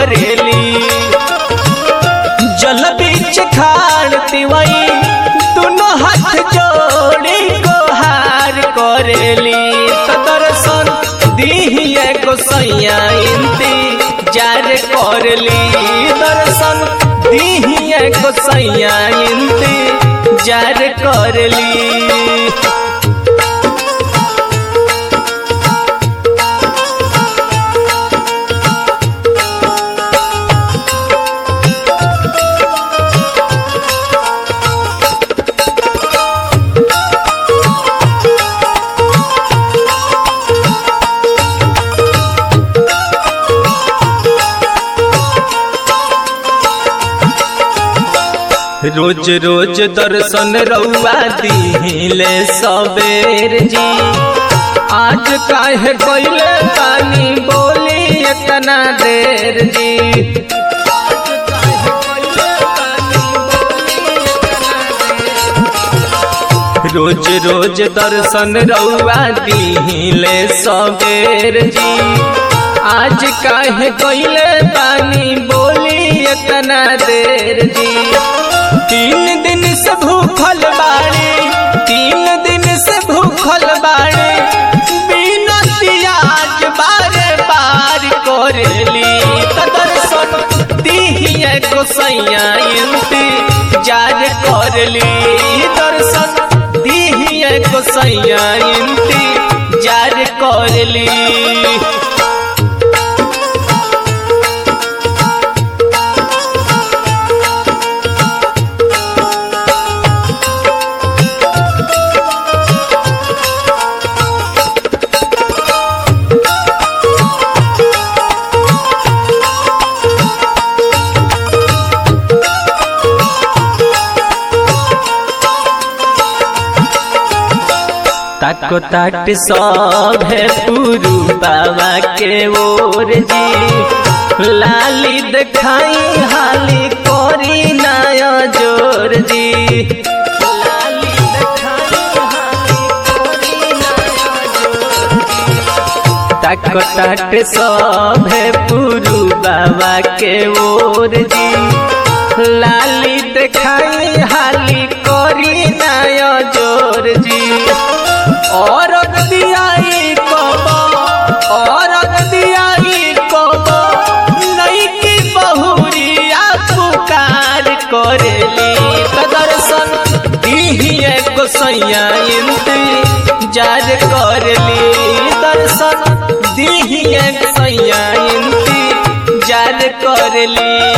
करेली जल बीच खाड़ तिवई दोनों हाथ जोड़ी गोहार करेली त दर्शन दिहिए गोसैया इंतजार करली दर्शन दिहिए गोसैया इंतजार करली रोज रोज दर्शन रउआ दिहिले सबेर जी आज काहे कोइले पानी बोली इतना देर जी आज काहे कोइले पानी बोली इतना देर। रोज रोज दर्शन रउआ दिहिले सबेर जी आज काहे कोइले पानी बोली इतना देर जी तीन दिन से भूखल बाड़े तीन दिन से भूखल बाड़े बिना पियाज बारे बार करेली त दर्शन दिहिए गोसैया इंतजार करली दर्शन दिहिए गोसैया इंतजार करली ताको ताट सब है पुरु बाबा के ओर जी लाली दिखाई हाली कोरी नया जोर जी लाली दिखाई हाली कोरी नया जोर जी। ताको ताट सब है पुरु बाबा के ओर जी लाली दिखाई हाली कोरी नया जोर जी और दियाई कबो और दियाई कबो नई की बहुरिया पुकार करेली त दर्शन दिहिए गोसैया इंतजार करली दर्शन दिहिए गोसैया इंतजार करली